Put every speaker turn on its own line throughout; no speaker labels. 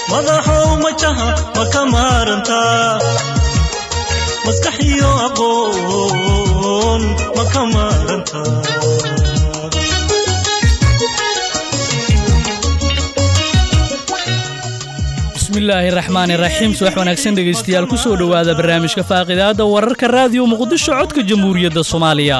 madaxow majaha ma ka maarantaa maskax iyo aqoon ma ka maarantaa
bismillaahi raxmaani raxiim subax wanaagsan dhegaystayaal ku soo dhowaada barnaamijka faaqidaadda wararka raadiyo muqdisho codka jamhuuriyadda soomaaliya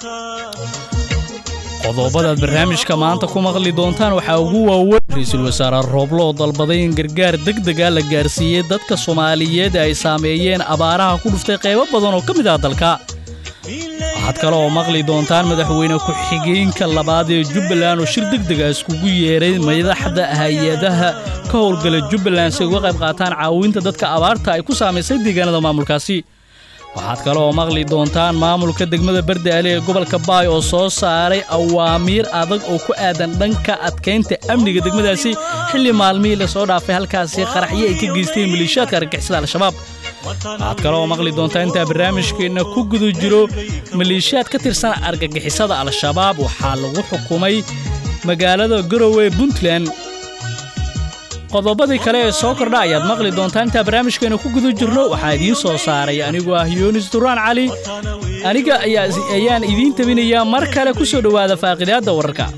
qodobadaad barnaamijka maanta ku maqli doontaan waxaa ugu waaweyn ra-iisul wasaare rooblo oo dalbaday in gargaar degdega la gaarsiiyey dadka soomaaliyeed ay saameeyeen abaaraha ku dhuftay qaybo badan oo ka mid ah dalka waxaad kale oo maqli doontaan madaxweyne ku-xigeenka labaad ee jubbaland oo shir degdega iskugu yeeray madaxda hay-adaha ka howlgala jubbaland si ay uga qayb qaataan caawinta dadka abaarta ay ku saamaysay deegaanada maamulkaasi waxaad kale oo maqli doontaan maamulka degmada bardaale ee gobolka baay oo soo saaray awaamiir adag oo ku aadan dhanka adkaynta amniga degmadaasi xilli maalmihii lasoo dhaafay halkaasi qaraxyo ay ka geysteen maleeshiyaadka argagixisada al-shabaab waxaad kale oo maqli doontaa intaa barnaamijkeenna ku guda jiro maleeshiyaad ka tirsan argagixisada al-shabaab waxaa lagu xukumay magaalada garowe puntland qodobadii kale ee soo kordha ayaad maqli doontaa intaa barnaamijkeena ku guda jirno waxaa idiin soo saaray anigoo ah yoonis duraan cali aniga ayaan idiin tabinayaa mar kale ku soo dhowaada faaqidaadda wararka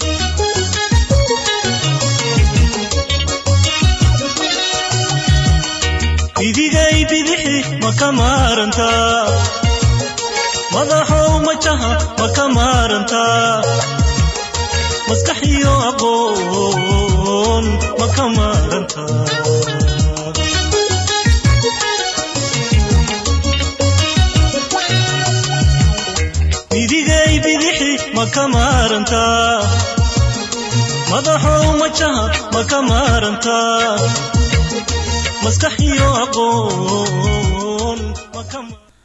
idigay bidixi ma ka maarantaa madaxow majaha ma ka maarantaa maskax iyo aqoon ma ka maarantaa idigay bidixi ma ka maarantaa madaxow majaha ma ka maarantaa maskax iyo aqoon ma ka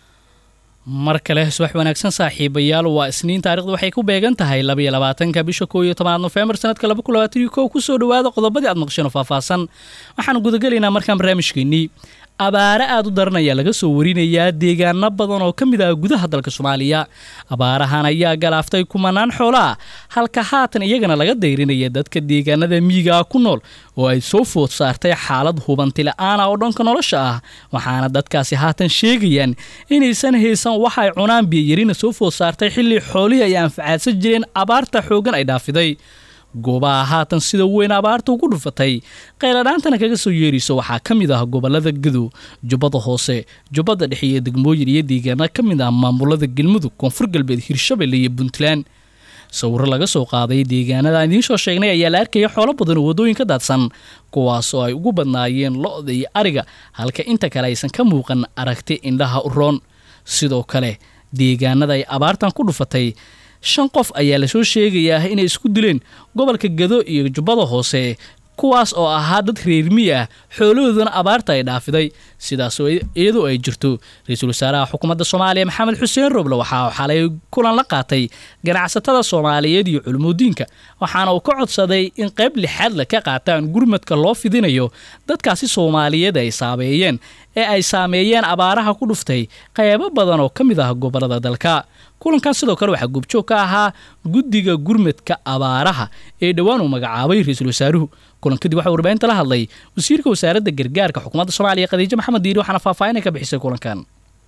mar kale subax wanaagsan saaxiibayaal waa isniin taarikhdu waxay ku beegan tahay labaiyo labaatanka bisha koo iyo tobanaad nofembar sanadka laba kun labaatan iyo kow ku soo dhowaada qodobadii aad maqsheen oo faahfaahsan waxaanu gudagelaynaa markaan barnaamijkeennii abaare aad u daran ayaa laga soo warinayaa deegaano badan oo ka mid ah gudaha dalka soomaaliya abaarahan ayaa galaaftay kumanaan xoolo ah halka haatan iyagana laga dayrinaya dadka deegaanada miyigaa ku nool oo ay soo food saartay xaalad hubanti la-aana oo dhanka nolosha ah waxaana dadkaasi haatan sheegayaan inaysan haysan wax ay cunaan biyayarina soo food saartay xilli xoolihii ay anfacaadsan jireen abaarta xooggan ay dhaafiday goobaha haatan sida weyn abaarta ugu dhufatay qayladhaantana kaga soo yeerayso waxaa ka mid ah gobolada gadow jubbada hoose jubbada dhexe iyo degmooyin iyo deegaana ka mid ah maamulada galmudug koonfur galbeed hirshabelle iyo puntland sawiro laga soo qaaday deegaanada aan idiin soo sheegnay ayaa la arkaya xoolo badan oo waddooyin ka daadsan kuwaas oo ay ugu badnaayeen lo-da iyo ariga halka inta kale aysan ka muuqan aragti indhaha u roon sidoo kale deegaanada ay abaartan ku dhufatay shan qof ayaa lasoo sheegayaa inay isku dileen gobolka gado iyo jubbada hoose kuwaas oo ahaa dad reermiy ah xoolahoodana abaarta ay dhaafiday sidaasoo iyadoo ay jirto ra-iisul wasaaraha xukuumadda soomaaliya maxamed xuseen roble waxaa xalay kulan la qaatay ganacsatada soomaaliyeed iyo culumudiinka waxaana uu ka codsaday in qayb lixaad la ka qaataan gurmadka loo fidinayo dadkaasi soomaaliyeed ay saameeyeen ee ay saameeyeen abaaraha ku dhuftay qaybo badan oo ka mid ah gobolada dalka kulankan sidoo kale waxaa goobjoog ka ahaa guddiga gurmadka abaaraha ee dhowaan uu magacaabay ra-iisul wasaaruhu kulan kadib waxaa warbaahinta la hadlay wasiirka wasaaradda gargaarka xukuumadda soomaaliya khadiijo maxamed diiri waxaana faahfaahinay ka bixisay kulankan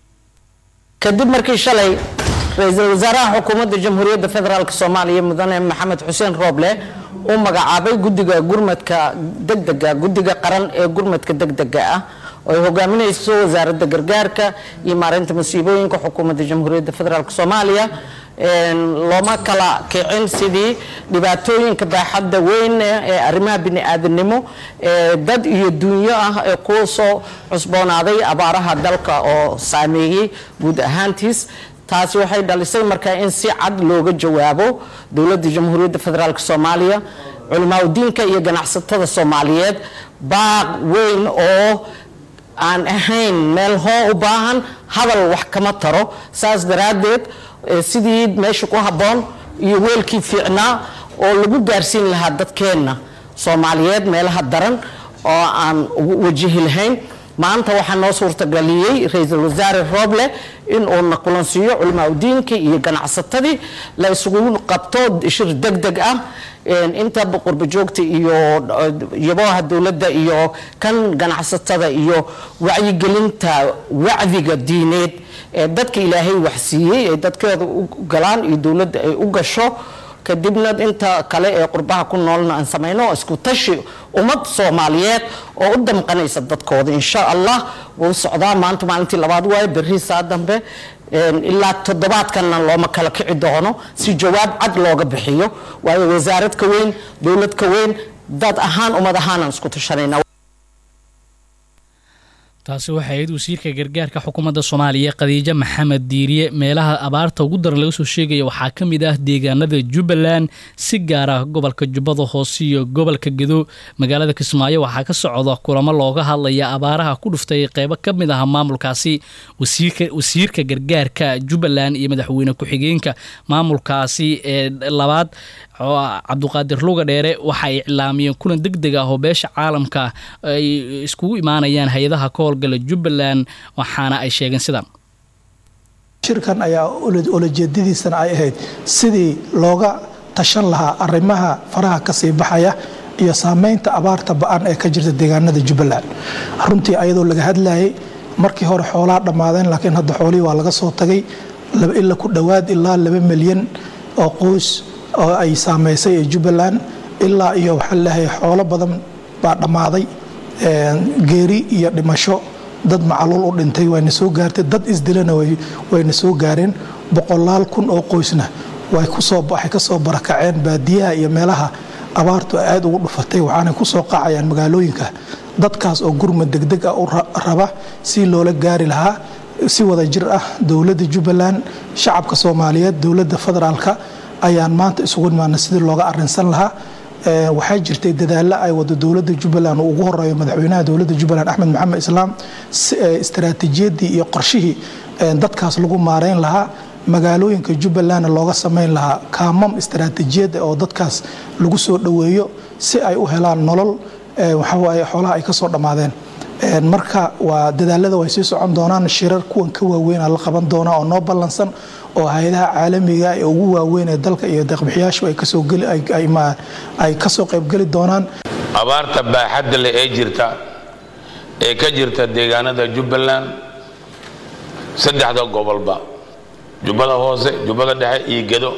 kadib markii shalay ra-iisul wasaaraha xukuumadda jamhuuriyadda federaalk soomaaliya mudane maxamed xuseen rooble uu magacaabay guddiga gurmadka degdega guddiga qaran ee gurmadka degdega ah oo ay hogaaminayso wasaaradda gargaarka iyo maareynta masiibooyinka xukuumadda jamhuuriyadda federaalk soomaaliya looma kala kicin sidii dhibaatooyinka baaxadda weyn ee arrimaha bini-aadamnimo ee dad iyo dunyo ah ee ku soo cusboonaaday abaaraha dalka oo saameeyey guud ahaantiis taasi waxay dhalisay markaa in si cad looga jawaabo dowladda jamhuuriyadda federaalk soomaaliya culimaadudiinka iyo ganacsatada soomaaliyeed baaq weyn oo aan ahayn meel hoo u baahan hadal wax kama taro saas daraaddeed sidii meesha ku habboon iyo weelkii fiicnaa oo lagu gaarsiin lahaa dadkeenna soomaaliyeed meelaha daran oo aan wajihi lahayn maanta waxaa noo suurtageliyey ra-iisul wasaare rooble in uuna kulansiiyo culimaadudiinka iyo ganacsatadii la isugu qabto shir deg deg ah inta qurba joogta iyo yabaha dowladda iyo kan ganacsatada iyo wacyigelinta wacdiga diineed ee dadka ilaahay waxsiiyey ee dadkeeda u galaan iyo dowladda ay u gasho kadibna inta kale ee qurbaha ku noolna aan samayno isku tashi ummad soomaaliyeed oo u damqanaysa dadkooda insha allah wuu socdaa maanta maalintii labaad waaye berri saa dambe ilaa toddobaadkanna looma kala kici doono si jawaab cad looga bixiyo waayo wasaarad ka weyn dowlad ka weyn dad ahaan ummad ahaanaan isku tashanayna
taasi waxay ahayd wasiirka gargaarka xukuumadda soomaaliya khadiijo maxamed diiriye meelaha abaarta ugu daran laga soo sheegaya waxaa ka mid ah deegaanada jubbaland si gaar ah gobolka jubbada hoose iyo gobolka gedo magaalada kismaayo waxaa ka socda kulamo looga hadlaya abaaraha ku dhuftay qeybo ka mid ah maamulkaasi wasiirka gargaarka jubbaland iyo madaxweyne ku-xigeenka maamulkaasi ee labaad cabduqaadir luga dheere waxay iclaamiyeen kulan deg deg ah oo beesha caalamka ay iskugu imaanayaan hay-adaha ka howlgala jubbaland waxaana ay sheegeen sidan
shirkan ayaa olajeedadiisana ay ahayd sidii looga tashan lahaa arrimaha faraha kasii baxaya iyo saameynta abaarta ba-an ee ka jirta deegaanada jubbaland runtii ayadoo laga hadlayay markii hore xoolaa dhammaadeen laakiin hadda xoolihii waa laga soo tagay ila ku dhowaad ilaa laba milyan oo qoys oo ay saameysay ee jubbaland ilaa iyo waxaa leeyahay xoolo badan baa dhammaaday geeri iyo dhimasho dad macaluul u dhintay wayna soo gaartay dad isdilana wayna soo gaareen boqolaal kun oo qoysna waxay kasoo barakaceen baadiyaha iyo meelaha abaartu ay aada ugu dhufatay waxaanay kusoo qacayaan magaalooyinka dadkaas oo gurmad degdeg ah u raba si loola gaari lahaa si wada jir ah dowladda jubbaland shacabka soomaaliyeed dowladda federaalka ayaan maanta isugu imaana sidii looga arinsan lahaa waxaa jirtay dadaalo ay wado dowladda jubbaland uu ugu horeeyo madaxweynaha dowladda jubbaland axmed maxamed islaam istaraatiijiyadii iyo qorshihii dadkaas lagu maareyn lahaa magaalooyinka jubbalandna looga samayn lahaa kaamam istaraatiijiyada oo dadkaas lagu soo dhoweeyo si ay u helaan nolol waxawaaye xoolaha ay kasoo dhammaadeen marka waa dadaalada way sii socon doonaan shirar kuwan ka waaweyn la qaban doonaa oo noo ballansan oo hay-adaha caalamiga ee ugu waaweyn ee dalka iyo deeqbixiyaashu ay kasoo qaybgeli doonaan
abaarta baaxadda leh ee jirta ee ka jirta deegaanada jubbaland saddexda gobolba jubbada hoose jubbada dhexe iyo gedo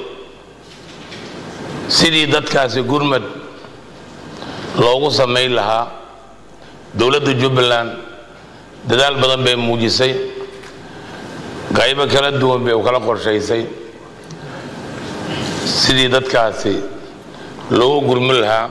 sidii dadkaasi gurmad loogu samayn lahaa dowladda jubbaland dadaal badan bay muujisay qaybo kala duwan bay u kala qorshaysay sidii dadkaasi loogu gurmin lahaa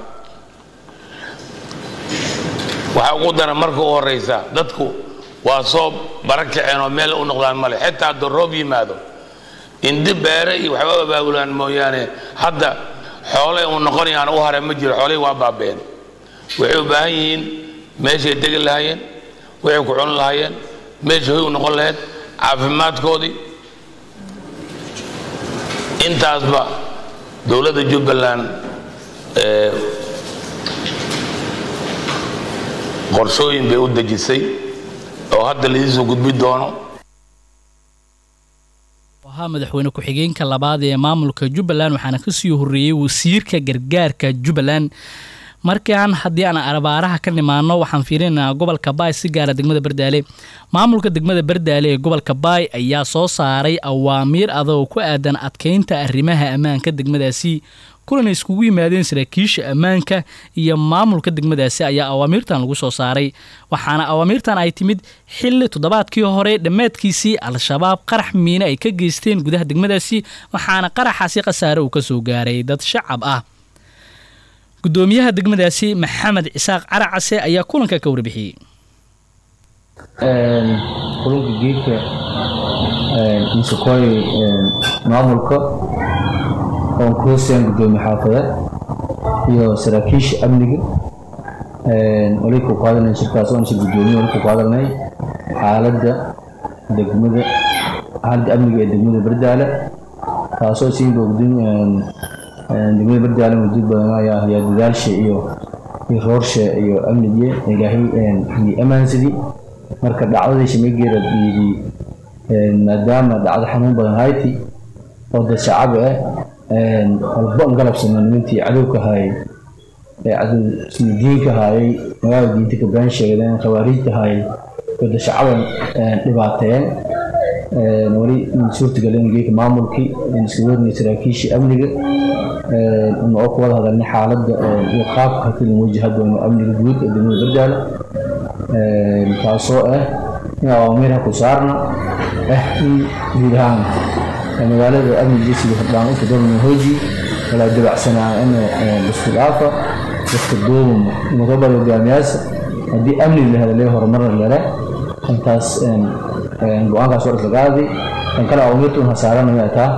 waxaa ugu daran marka u horraysa dadku waa soo bara kaceen oo meel u noqdaan male xitaa hadduu roob yimaado indi beere iyo waxba abaabulaan mooyaane hadda xoolay uu noqonayaan u hare ma jiro xoolihii waa baabeen waxay u baahan yihiin meeshay degi lahaayeen waxay ku cuni lahaayeen meesha hoy u noqon lahayd caafimaadkoodii intaasba dowladda jubbaland qorshooyin bay u dejisay oo hadda laiisoo gudbi doono
ahaa madaxweyne ku-xigeenka labaad ee maamulka jubbaland waxaana kasii horeeyey wasiirka gargaarka jubbaland markaan haddii aan abaaraha ka nimaano waxaan fiirinaynaa gobolka baay si gaara degmada bardaale maamulka degmada bardaale ee gobolka baay ayaa soo saaray awaamiir adoo ku aadan adkeynta arrimaha ammaanka degmadaasi kulanay iskugu yimaadeen saraakiisha ammaanka iyo maamulka degmadaasi ayaa awaamiirtan lagu soo saaray waxaana awaamiirtan ay timid xilli toddobaadkii hore dhammaadkiisii al-shabaab qarax miine ay ka geysteen gudaha degmadaasi waxaana qaraxaasi khasaare uu ka soo gaaray dad shacab ah gudoomiyaha degmadaasi maxamed cisaaq caracase ayaa kulanka ka warbixiyey
kulunka geedka misakooy maamulka oon ku hoosayaan gudoomiye xaafadeed iyo saraakiisha amniga wali ku qaadanay shirkaas oon shir gudoomiye wali ku qaadanay xaaladda degmada xaaladda amniga ee degmada bardaale taasoo siin boogdin degmada bardaale muddo badan ayaa ayaa dadaalsha iyo iyo roorsha iyo amnigiye ilaahay iyo ammaansadii marka dhacdadii shamigeera dhiidi maadaama dhacdo xanuun badan hayti oo dad shacab ah walba an galabsano nimantii cadowka hayay ee cadow ismidiinka hayay magaalada diinta ka been sheegdeen khawaariijta hayay oo dad shacaban dhibaateen wali suurtagelin geeka maamulkii iska wadnay saraakiishii amniga oo ku wada hadalnay xaaladda iyo qaabka hakilin wajah doono amniga guud ee degmada bardaala taasoo ah in awaamiirha ku saarna ah in guud ahaan magaalada amniga sida hordhaan u fadalna hooji walaa dabacsanaa in isku dhaafa dadka duubum mudabada hogaamiyaasha haddii amni la helo lee horumarna lele intaas go-aankaas war isla qaadi kan kale awaamiirtun hasaarana ma taa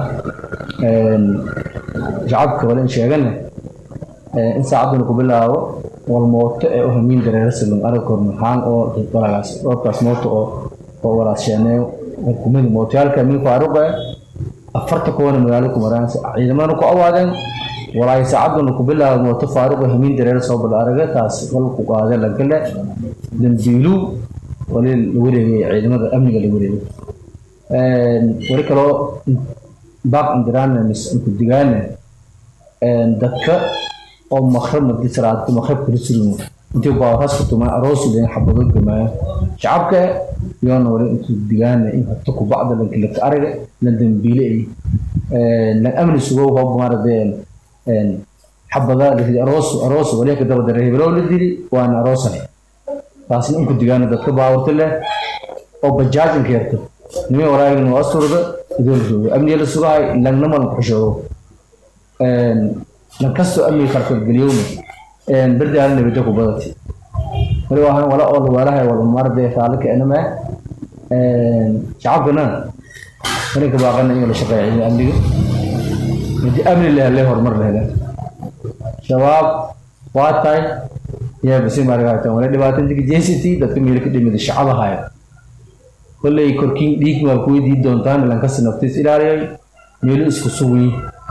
shacabka wale in sheegane in saacaduna ku bilaabo wal mooto ee u hamiin dareerasilum aragkood maxaan oo walagaas roobkaas mooto oo oo walaasheeneeyo xukuumadii mootayaalka min faaruqa afarta kuwana magaalo ku maraan ciidamadana ku awaadeen walaahi saacaduna ku bilaabo mooto faaruqa hamiin dareera soo bal araga taas wal ku qaadee lagale dambiilu wali la wareegay ciidamada amniga la wareegay wali kaloo baaq indiraana ku digaane dadka oo makrab madi salaadka makrab kala sulmo intii baaras ku tumaa aroos leen xabado gamaayo shacabka yoona wali intuu digaana in habta ku bacda lan kala araga lan dambiile ay lan amni sugo hoob maaradeen xabada la aroos aroos wali ka daba dareey bilo la dili waana aroosan taasna in ku digaana dadka baawrta leh oo bajaajin keerto nimay waraagin waa asturda idoo la joogo amniga la sugahay lagna mal xushoodo lan kastoo amniga khalkhalgeliyowna bardaala nabadda ku badati wali waahan wala oo lawaalahay wala maarde faalika enama shacabkana inanka baaqana in la shaqeeya ciidamada amniga hadii amni la helay horumar la helaa shabaab waa tahay yaa bisi maaragata wala dhibaatanta jeysati dadka meel ka dhimida shacaba haya kolley korkiin dhiig waa ku weydii doontaan lankasta naftiis ilaaliyay meelo isku sugi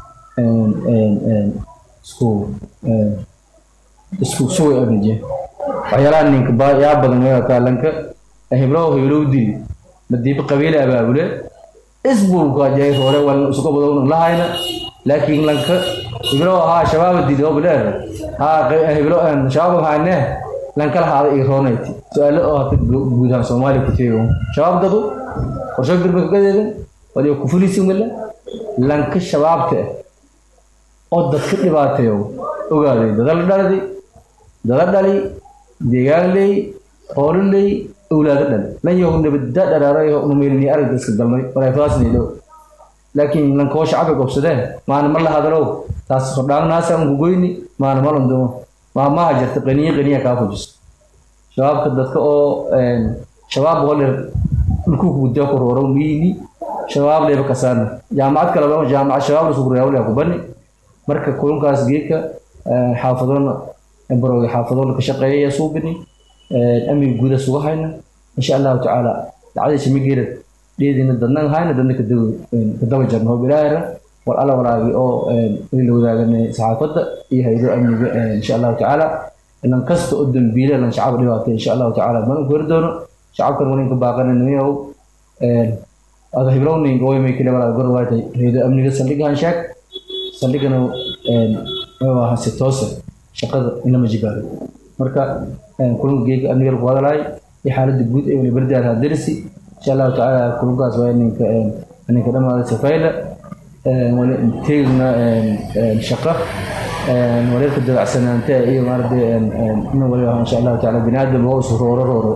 isku isku sugi abnije waxyaalaha ninka ba yaa badan weerata lanka heblow heblow dili madiiba qabiile abaabule isbuuka jay hore wal isku badawna lahayna laakiin lanka heblow ahaa shabaab dili oo bileer haa heblow aan shabaab hayne lanka lahaada ii roonayti su-aalo oo hata guud ahaan soomaaliya ku teego shabaab dadu qorsho garba kagadeedan waliba ku fulisin wala lanka shabaabta ah oo dadka dhibaateeyo ogaaday dada la dhalday dada dhali deegaan leey hoolo leey awlaado dhal lan yahu nabadda dharaarayo numeelini aragda iska galmay walafaasnaydo laakiin lankoo shacabka gobsadeen maana ma la hadalow taas hordhaagnaasa unku goyni maana ma landumo maamaha jirta qaniye qaniya kaa fujiso shabaabka dadka oo shabaab walir dhulku kugudaa ku rooro miini shabaab leeba kasaana jaamacad kaleba jaamacad shabaab la sukureyaa ku bani marka kulunkaas geedka xaafadoona barooga xaafadoona ka shaqeeyaya suubini amniga guuda suga hayna insha allahu tacaala dacdii shamigeera dheedina dadnan hayna dadna kadaba jarna hoob ilaahira wal alla walaagi oo la wadaaganay saxaafadda iyo haydo amniga insha allahu tacaala lan kasta oo dambiile lan shacab dhibaatay insha allahu tacaala badan ku heri doono shacabkan wali ka baaqana nimayow ada hiblowning oymay kale walaa gor waatay haydo amniga saldhigahan sheeg saldhigana waa si toosa shaqada inama jibaaro marka kulanka geega amniga lagu hadalaay iyo xaaladda guud ee wali bardaal hadarisi insha allahu tacaala kulankaas waa ninka ninka dhamaada safayla wali teegna shaqa wareerka dabacsanaanta iyo maarade ina wali insha allahu tacaala bini aadam oo isu rooro rooro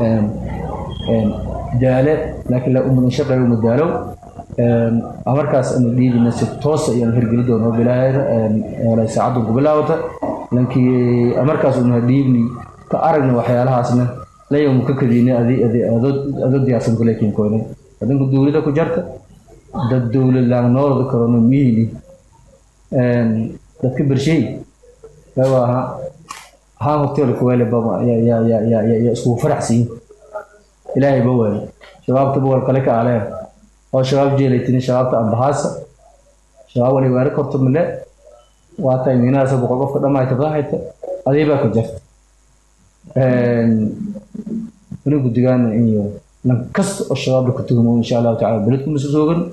daale laakiin la umudan shaqeeyo madaalow markaas anu dhiibina si toosa iyaan hirgeli doono bilaaheer walay saacadun ku bilaawata lankii markaas una dhiibni ka aragna waxyaalahaasna layawmu ka kadiina adoo diyaarsan kuleekin koyne wadanka dowlada ku jarta dad dowlad laan noolada karono miyini dadka bershay waaha haan hoteelka weele baba ya iskugu faraxsiin ilaahay ba weele shabaabta bawal kale ka aleen oo shabaab jeelaytini shabaabta ambahaasa shabaab wali weerar korto mile waa tahay miinahaasa boqol qofka dhammaayta raahayta adii baa ku jirta wali guddigaana iyo lan kasta oo shabaabla ka tuhmo insha allahu tacala beledku masu soogan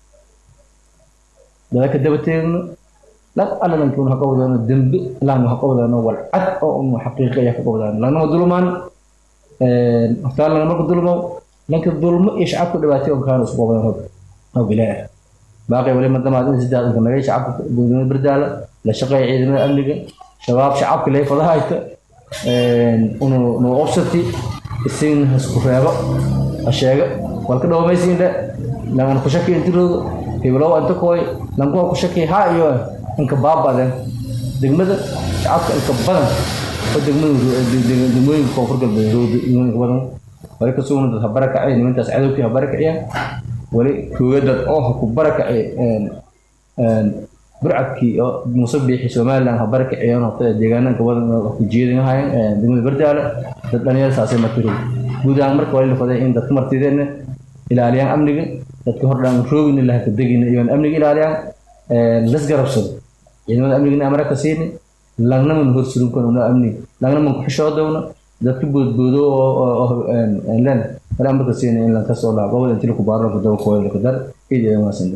dadaka daba teegno lan alla lankiun ha qabadaano dembe lan ha qabadaano walcad oo un xaqiiqa ayaa ka qabadaano lanama dulmaan hortaa lana marka dulmo lanka dulmo iyo shacabka dhibaatay on kaana isku qabadaan hob hob ilaah baaqi wali madamaad in saddex inka nagay shacabka dowladnimada bardaala la shaqeeya ciidamada amniga shabaab shacabka lay fadahayta unu nu obsati isin hasku reebo ha sheega walka dhawmaysiindhe langan ku shaki intiroodo heblow anta kooy lankuwa ku shaki ha iyo inka baabadeen degmada shacabka inka badan oo degmada degmooyinka koonfur galbeed inka badan wali ka sugna dad ha barakacay nimantaas cadowkii ha barakaciyaan wali kooga dad oo ha ku barakacay burcadkii oo muuse biixi somaliland ha barakaciyaan horta deegaananka badan ku jeedinahayeen degmada bardaale dad dhalinyar saasay martiro guud ahaan marka wali la faday in dadka martideedna ilaaliyaan amniga dadka hordhaan roogina laha ka degina iyo amniga ilaaliyaan lasgarabsado ciidamada amnigana amara ka siini langnaman horsurunkana amni langnaman kuxishoodowna dadka boodboodo oo len wala amarka siini in lanka soo laabo gobol intii laku baaro laku daba kooyo laku dar ciideeda maasan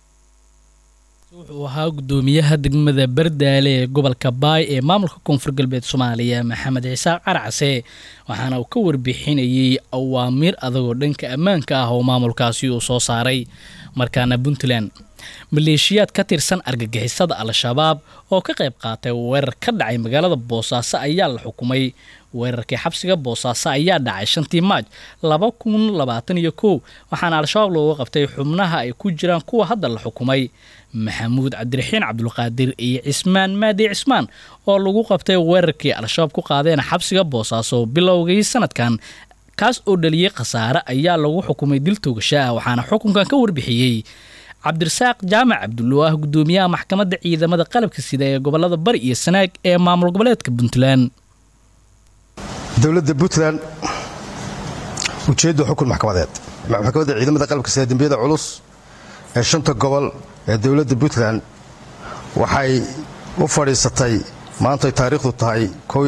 wuxuu ahaa gudoomiyaha degmada bardaale ee gobolka baay ee maamulka koonfur galbeed soomaaliya maxamed ciise carcase waxaana uu ka warbixinayey awaamiir adagoo dhanka ammaanka ah oo maamulkaasi uu soo saaray markaana puntland maleeshiyaad ka tirsan argagixisada al-shabaab oo ka qayb qaatay weerar ka dhacay magaalada boosaaso ayaa la xukumay weerarkii xabsiga boosaaso ayaa dhacay shantii maaj laba kun labaatan iyo kow waxaana al-shabaab looga qabtay xubnaha ay ku jiraan kuwa hadda la xukumay maxamuud cabdiraxiin cabdulqaadir iyo cismaan maadi cismaan oo lagu qabtay weerarkii al-shabaab ku qaadeen xabsiga boosaaso bilowgii sanadkan kaas oo dhaliyey khasaare ayaa lagu xukumay dil toogasho ah waxaana xukunkan ka warbixiyey cabdirasaaq jaamac cabdullo ah gudoomiyaha maxkamadda ciidamada qalabka sida ee gobolada bari iyo sanaag ee maamul goboleedka puntland
dowladda puntland ujeedda xukun maxkamadeed maxkamadda ciidamada qalabka sida dembiyada culus ee shanta gobol ee dowladda puntland waxay u fadhiisatay maantay taariikhdu tahay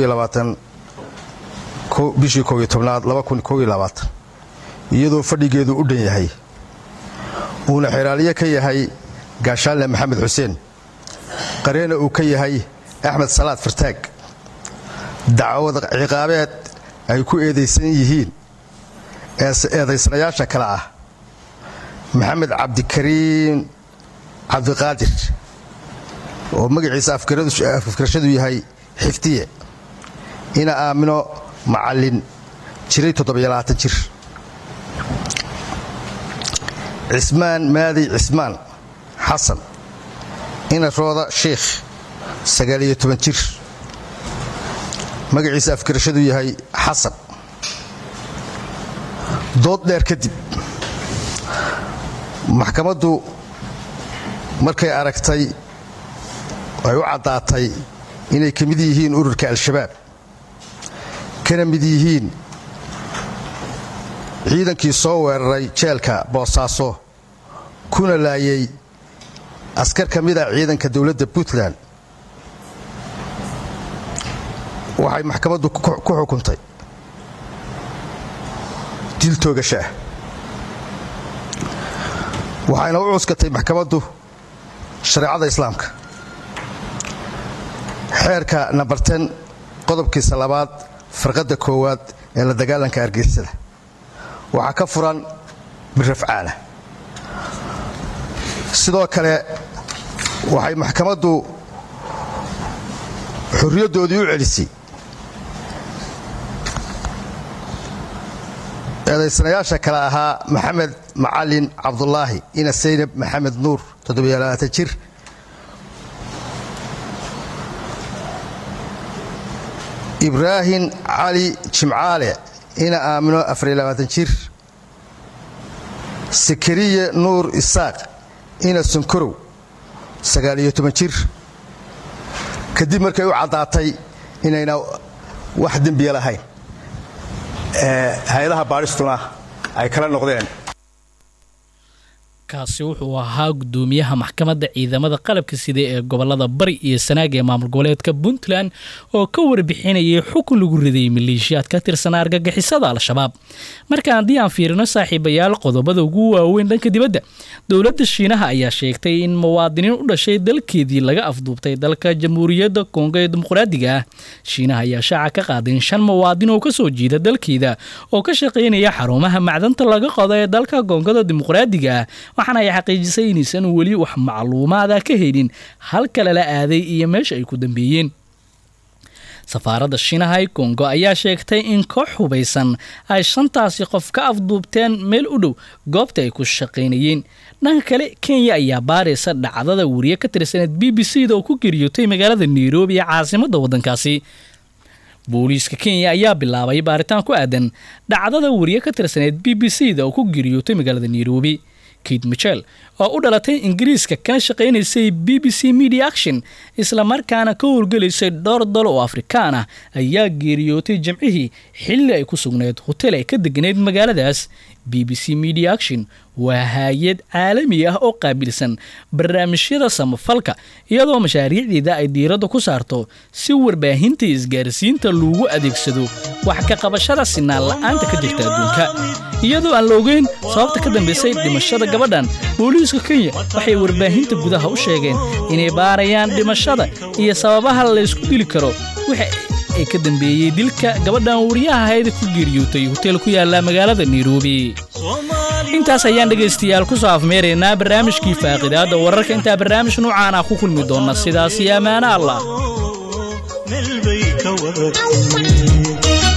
bishii kooiyo tobnaad iyadoo fadhigeedu u dhan yahay uuna xeraaliye ka yahay gaashaanle maxamed xuseen qareena uu ka yahay axmed salaad fartaag dacwad ciqaabeed ay ku eedaysan yihiin eedaysanayaasha kale ah maxamed cabdikariim cabdiqaadir oo magaciisa afkarashadu yahay xifdiye ina aamino macallin jiray jir cismaan maadi cismaan xasan ina rooda sheikh jir magaciisa afkarashadu yahay xasan dood dheer kadib maxkamaddu markay aragtay ay u caddaatay inay ka mid yihiin ururka al-shabaab kana mid yihiin ciidankii soo weeraray jeelka boosaaso kuna laayay askar ka mid ah ciidanka dowladda puntland waxay maxkamaddu ku xukuntay dil toogasho ah waxayna u cuskatay maxkamaddu shareecada islaamka xeerka nambar ten qodobkiisa labaad farqadda koowaad ee la dagaalanka argixisada waxaa ka furan birrafcaana sidoo kale waxay maxkamaddu xorriyaddoodii u celisay eedaysanayaasha kale ahaa maxamed macalin cabdulaahi ina saynab maxamed nuur jir ibraahim cali jimcaale ina aamino jir sakariye nuur isaaq ina sunkorow jir kadib markay u caddaatay inayna wax dembiya lahayn hay-adaha baadhistuna ay kala noqdeen
kaasi wuxuu ahaa gudoomiyaha maxkamadda ciidamada qalabka sida ee gobolada bari iyo sanaag ee maamul goboleedka puntland oo ka warbixinayay xukun lagu riday maleeshiyaad ka tirsan argagixisada al-shabaab marka haddii aan fiirino saaxiibayaal qodobada ugu waaweyn dhanka dibadda dowladda shiinaha ayaa sheegtay in muwaadiniin u dhashay dalkeedii laga afduubtay dalka jamhuuriyadda kongo ee dimuqraadiga ah shiinaha ayaa shaaca ka qaaday in shan muwaadin oo kasoo jiida dalkeeda oo ka shaqaynaya xarumaha macdanta laga qodo ee dalka koongada dimuqraadiga ah waxaana ay xaqiijisay inaysan weli wax macluumaada ka helin halka lala aaday iyo meesha ay ku dambeeyeen safaaradda shiinaha ee kongo ayaa sheegtay in koox hubaysan ay shantaasi qof ka afduubteen meel u dhow goobta ay ku shaqaynayeen dhanka kale kenya ayaa baaraysa dhacdada wariye ka tirsaneed b b c da oo ku geeriyootay magaalada nairobi ee caasimadda waddankaasi booliiska kenya ayaa bilaabay baaritaan ku aadan dhacdada wariye ka tirsaneed b b c da oo ku geeriyootay magaalada nairobi kate michel oo u dhalatay ingiriiska kana shaqaynaysay b b c media action islamarkaana ka howlgelaysay dhowr dal oo afrikaan ah ayaa geeriyootay jimcihii xilli ay ku sugnayd hotel ay ka deganayd magaaladaas b b c media action waa hay-ad caalami ah oo qaabilsan barnaamijyada samafalka iyadoo mashaariicdeeda ay diiradda ku saarto si warbaahinta isgaarsiinta loogu adeegsado wax ka qabashada sinaan la-aanta ka jirta adduunka iyadoo aan la ogeyn sababta ka dambaysay dhimashada gabadhan booliiska kenya waxay warbaahinta gudaha u sheegeen inay baarayaan dhimashada iyo sababaha laysku dili karo waxa ay ka dambeeyey dilka gabadhan wariyaha ahayd ku geeriyootay hoteel ku yaala magaalada nairobi intaas ayaan dhegaystayaal ku soo afmeeraynaa barnaamijkii faaqidaadda wararka intaa barnaamij nuucaan ah ku kulmi doona sidaasi ammaano allah
meel bay ka wada kulmeen